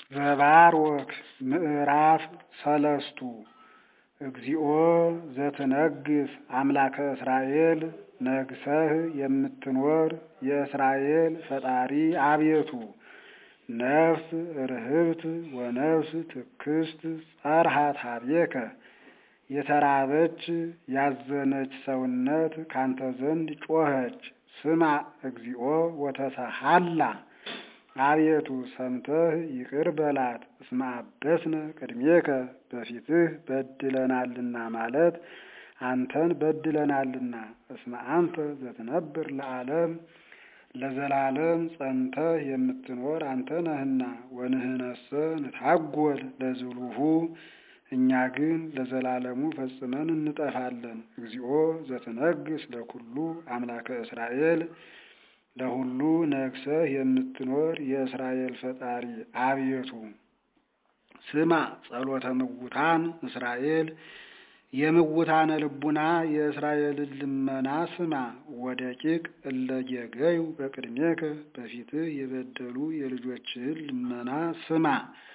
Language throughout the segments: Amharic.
ዘባርወክ ምዕራፍ ሰለስቱ እግዚኦ ዘትነግስ አምላከ እስራኤል ነግሰህ የምትኖር የእስራኤል ፈጣሪ አቤቱ ነፍስ ርህብት ወነፍስ ትክስት ጸርሃት ኀቤከ የተራበች ያዘነች ሰውነት ካንተ ዘንድ ጮኸች። ስማ እግዚኦ ወተሰሃላ አቤቱ ሰምተህ ይቅር በላት። እስመ አበስነ ቅድሜከ በፊትህ በድለናልና ማለት አንተን በድለናልና። እስመ አንተ ዘትነብር ለዓለም ለዘላለም ጸንተህ የምትኖር አንተ ነህና። ወንህነሰ ንታጐል ለዝሉሁ እኛ ግን ለዘላለሙ ፈጽመን እንጠፋለን። እግዚኦ ዘትነግስ ለኩሉ አምላከ እስራኤል ለሁሉ ነግሰህ የምትኖር የእስራኤል ፈጣሪ አቤቱ ስማ ጸሎተ ምውታን እስራኤል የምውታነ ልቡና የእስራኤልን ልመና ስማ። ወደቂቅ እለ ጌገዩ በቅድሜከ በፊትህ የበደሉ የልጆችህን ልመና ስማ።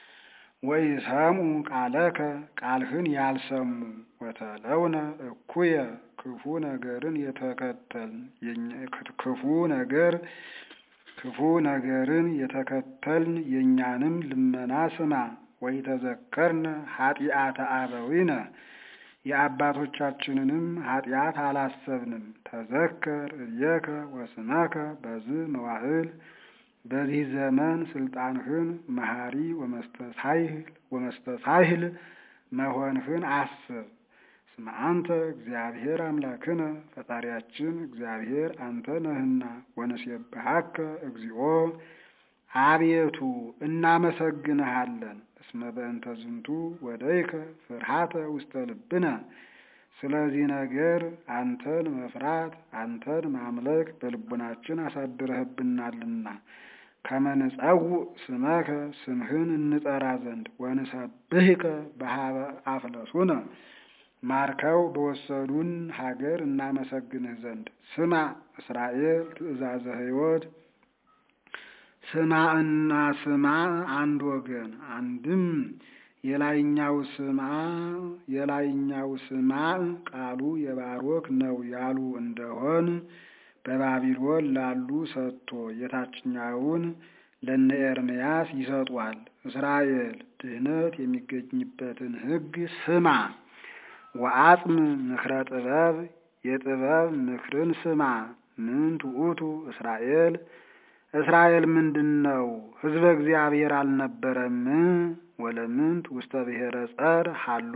ወኢሰምዑ ቃለከ ቃልህን ያልሰሙ ወተለውነ እኩየ ክፉ ነገርን የተከተልን ክፉ ነገር ክፉ ነገርን የተከተልን የእኛንም ልመና ስማ። ወኢተዘከርነ ኃጢአተ አበዊነ የአባቶቻችንንም ኃጢአት አላሰብንም። ተዘከር እየከ ወስመከ በዝህ መዋዕል በዚህ ዘመን ስልጣንህን መሐሪ ወመስተሳይል ወመስተሳይል መሆንህን አስብ። እስመ አንተ እግዚአብሔር አምላክነ ፈጣሪያችን እግዚአብሔር አንተ ነህና። ወንሴብሐከ እግዚኦ አቤቱ እናመሰግንሃለን። እስመ በእንተ ዝንቱ ወደይከ ፍርሃተ ውስተ ልብነ ስለዚህ ነገር አንተን መፍራት አንተን ማምለክ በልቡናችን አሳድረህብናልና። ከመንጸውዕ ስመከ ስምህን እንጠራ ዘንድ ወንሰብህከ በሀበ አፍለሱነ ማርከው በወሰዱን ሀገር እናመሰግንህ ዘንድ። ስማ እስራኤል ትእዛዘ ሕይወት ስማ እና ስማ አንድ ወገን አንድም የላይኛው ስማ የላይኛው ስማ ቃሉ የባሮክ ነው ያሉ እንደሆን በባቢሎን ላሉ ሰጥቶ የታችኛውን ለነ ኤርምያስ ይሰጧል። እስራኤል ድህነት የሚገኝበትን ሕግ ስማ። ወአጽም ምክረ ጥበብ የጥበብ ምክርን ስማ። ምን ትዑቱ እስራኤል እስራኤል ምንድን ነው? ሕዝበ እግዚአብሔር አልነበረም? ወለምንት ውስተ ብሔረ ጸር ሀሎ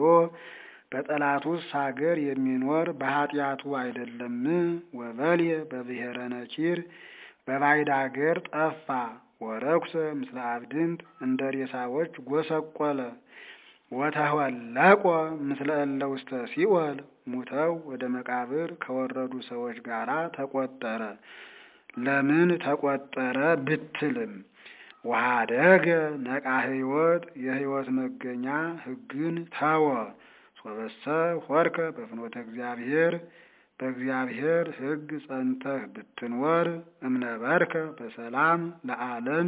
በጠላቱስ ሀገር የሚኖር በኃጢአቱ አይደለም? ወበልየ በብሔረ ነኪር በባዕድ አገር ጠፋ። ወረኩሰ ምስለ አብድንት እንደ ሬሳዎች ጎሰቆለ። ወተወለቆ ምስለ እለ ውስተ ሲኦል ሙተው ወደ መቃብር ከወረዱ ሰዎች ጋራ ተቆጠረ። ለምን ተቆጠረ ብትልም ወኀደገ ነቃ ሕይወት የሕይወት መገኛ ሕግን ተወ። ሶበሰ ሆርከ በፍኖተ እግዚአብሔር በእግዚአብሔር ሕግ ጸንተህ ብትኖር እምነበርከ በሰላም ለዓለም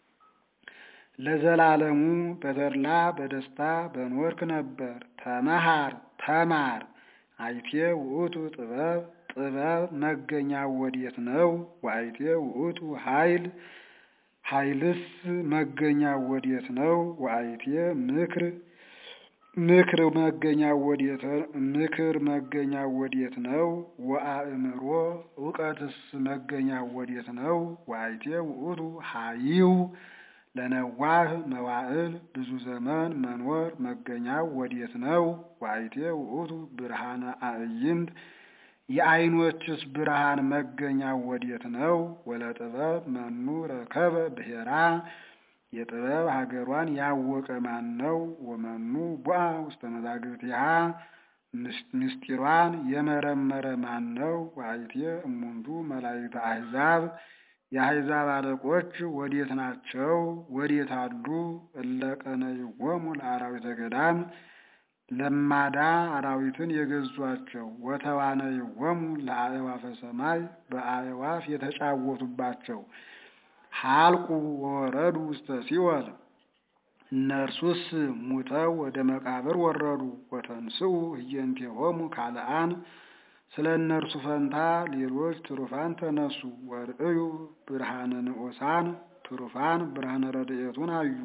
ለዘላለሙ በተድላ በደስታ በኖርክ ነበር። ተመሃር ተማር አይቴ ውእቱ ጥበብ ጥበብ መገኛው ወዴት ነው? ወአይቴ ውእቱ ኃይል ኃይልስ መገኛው ወዴት ነው? ወአይቴ ምክር ምክር መገኛው ወዴት ምክር መገኛው ወዴት ነው? ወአእምሮ እውቀትስ መገኛው ወዴት ነው? ወአይቴ ውእቱ ኃይው ለነዋህ መዋዕል ብዙ ዘመን መኖር መገኛው ወዴት ነው? ወአይቴ ውእቱ ብርሃነ አዕይንት የዓይኖችስ ብርሃን መገኛው ወዴት ነው? ወለጥበብ መኑ ረከበ ብሔራ የጥበብ ሀገሯን ያወቀ ማን ነው? ወመኑ ቡአ ውስተ መዛግብቲሃ ምስጢሯን የመረመረ ማን ነው? ወአይቴ እሙንቱ መላእክተ አሕዛብ የአሕዛብ አለቆች ወዴት ናቸው? ወዴት አሉ? እለ ቀነይዎሙ ለአራዊተ ገዳም ለማዳ አራዊትን የገዟቸው ወተዋነይዎሙ ለአእዋፈ ሰማይ በአእዋፍ የተጫወቱባቸው ሀልቁ ወረዱ ውስተ ሲኦል እነርሱስ ሙተው ወደ መቃብር ወረዱ። ወተንስኡ ህየንቴሆሙ ካልአን ስለ እነርሱ ፈንታ ሌሎች ትሩፋን ተነሱ። ወርእዩ ብርሃነ ንዑሳን ትሩፋን ብርሃነ ረድኤቱን አዩ።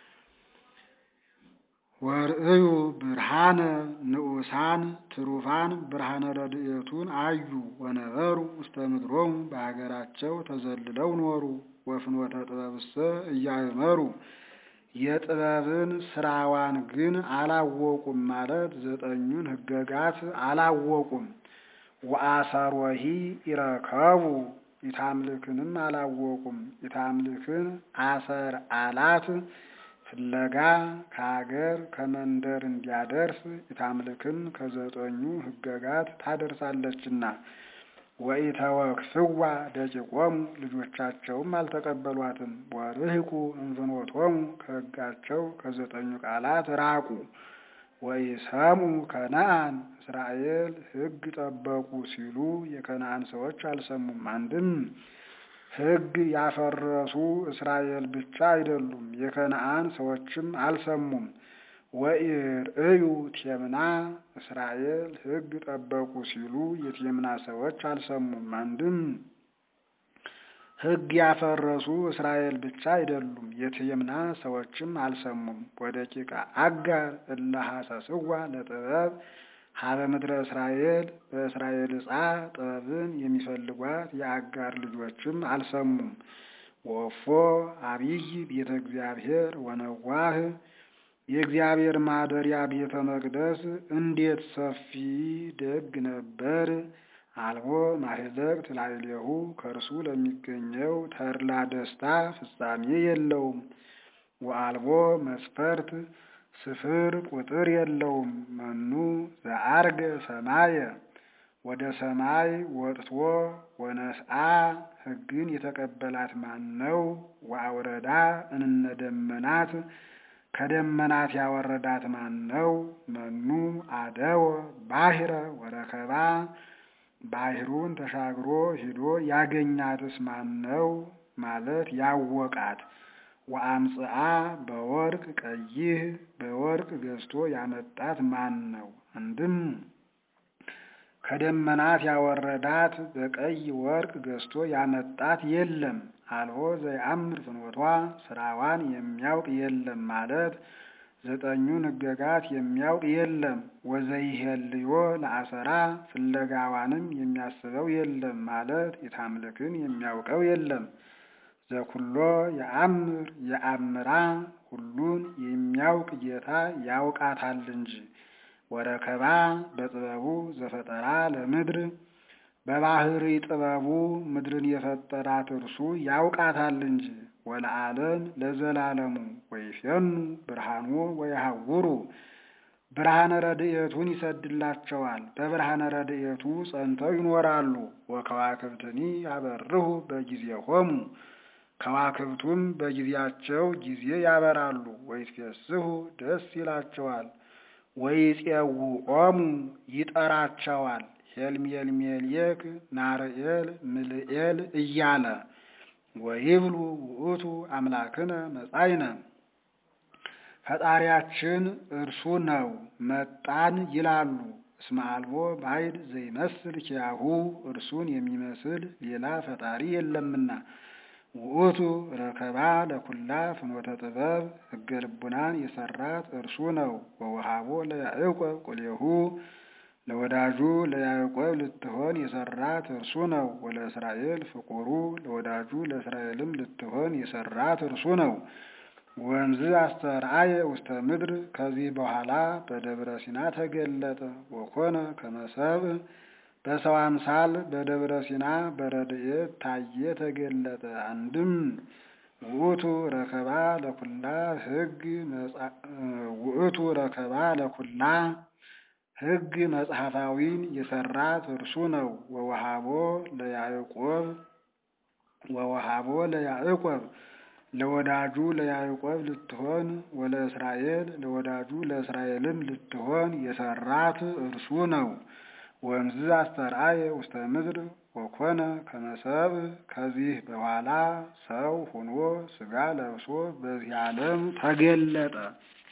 ወርእዩ ብርሃነ ንዑሳን ትሩፋን ብርሃነ ረድኤቱን አዩ። ወነበሩ ውስተ ምድሮሙ በሀገራቸው ተዘልለው ኖሩ። ወፍኖተ ጥበብሰ እያእመሩ የጥበብን ስራዋን ግን አላወቁም ማለት ዘጠኙን ህገጋት አላወቁም። ወአሰሮሂ ይረከቡ ኢታምልክንም አላወቁም። ኢታምልክን አሰር አላት ፍለጋ ከሀገር ከመንደር እንዲያደርስ ኢታምልክን ከዘጠኙ ህገጋት ታደርሳለችና። ወኢተወክፍዋ ደቂቆሙ ልጆቻቸውም አልተቀበሏትም። ወርህቁ እንፍኖቶሙ ከህጋቸው ከዘጠኙ ቃላት ራቁ። ወኢሰሙ ከነአን እስራኤል ህግ ጠበቁ ሲሉ የከነአን ሰዎች አልሰሙም። አንድም ህግ ያፈረሱ እስራኤል ብቻ አይደሉም፣ የከነአን ሰዎችም አልሰሙም። ወኢርእዩ ቴምና እስራኤል ህግ ጠበቁ ሲሉ የቴምና ሰዎች አልሰሙም። አንድም ህግ ያፈረሱ እስራኤል ብቻ አይደሉም፣ የቴምና ሰዎችም አልሰሙም። ወደቂቀ አጋር እለ ሐሰስዋ ለጥበብ ሀበ ምድረ እስራኤል በእስራኤል ዕፃ ጥበብን የሚፈልጓት የአጋር ልጆችም አልሰሙም። ወፎ አብይ ቤተ እግዚአብሔር ወነዋህ የእግዚአብሔር ማደሪያ ቤተ መቅደስ እንዴት ሰፊ ደግ ነበር! አልቦ ማህዘቅት ላዕሌሁ ከእርሱ ለሚገኘው ተድላ ደስታ ፍጻሜ የለውም። ወአልቦ መስፈርት ስፍር ቁጥር የለውም። መኑ ዘአርገ ሰማየ ወደ ሰማይ ወጥቶ ወነስአ ሕግን የተቀበላት ማን ነው? ወአውረዳ እንነ ደመናት ከደመናት ያወረዳት ማን ነው? መኑ አደወ ባሕረ ወረከባ ባሕሩን ተሻግሮ ሂዶ ያገኛትስ ማን ነው? ማለት ያወቃት ወአምጽአ በወርቅ ቀይህ በወርቅ ገዝቶ ያመጣት ማን ነው? አንድም ከደመናት ያወረዳት በቀይ ወርቅ ገዝቶ ያመጣት የለም። አልቦ ዘየአምር ፍኖቷ ስራዋን የሚያውቅ የለም ማለት ዘጠኙን ሕገጋት የሚያውቅ የለም። ወዘይሄልዮ ለአሰራ ፍለጋዋንም የሚያስበው የለም ማለት የታምልክን የሚያውቀው የለም። ዘኩሎ የአምር የአምራ ሁሉን የሚያውቅ ጌታ ያውቃታል እንጂ። ወረከባ በጥበቡ ዘፈጠራ ለምድር በባህሪ ጥበቡ ምድርን የፈጠራት እርሱ ያውቃታል እንጂ። ወለዓለም ለዘላለሙ ወይፌኑ ብርሃኑ ወይሐውሩ ብርሃነ ረድኤቱን ይሰድላቸዋል፣ በብርሃነ ረድኤቱ ጸንተው ይኖራሉ። ወከዋክብትኒ ያበርሁ በጊዜሆሙ ከዋክብቱም በጊዜያቸው ጊዜ ያበራሉ። ወይትፌስሑ ደስ ይላቸዋል። ወይፄውዖሙ ይጠራቸዋል። ሄልሜልሜልየክ ናርኤል ምልኤል እያለ ወይብሉ ውእቱ አምላክነ መጻይነ ፈጣሪያችን እርሱ ነው መጣን ይላሉ። እስመ አልቦ ባዕድ ዘይመስል ኪያሁ እርሱን የሚመስል ሌላ ፈጣሪ የለምና። ውእቱ ረከባ ለኩላ ፍኖተ ጥበብ ሕገ ልቡናን የሰራት እርሱ ነው። ወወሃቦ ለያዕቆብ ቁሌሁ ለወዳጁ ለያዕቆብ ልትሆን የሰራት እርሱ ነው። ወለእስራኤል ፍቁሩ ለወዳጁ ለእስራኤልም ልትሆን የሰራት እርሱ ነው። ወንዝ አስተርአየ ውስተ ምድር ከዚህ በኋላ በደብረ ሲና ተገለጠ። ወኮነ ከመሰብ በሰው አምሳል በደብረ ሲና በረድኤት ታየ ተገለጠ። አንድም ውእቱ ረከባ ለኩላ ሕግ ውእቱ ረከባ ለኩላ ሕግ መጽሐፋዊን የሰራት እርሱ ነው። ወወሃቦ ለያዕቆብ ወወሃቦ ለያዕቆብ ለወዳጁ ለያዕቆብ ልትሆን ወለእስራኤል ለወዳጁ ለእስራኤልም ልትሆን የሰራት እርሱ ነው። ወንዝ አስተርአየ ውስተ ምድር ወኮነ ከመሰብ ከዚህ በኋላ ሰው ሆኖ ሥጋ ለብሶ በዚህ ዓለም ተገለጠ።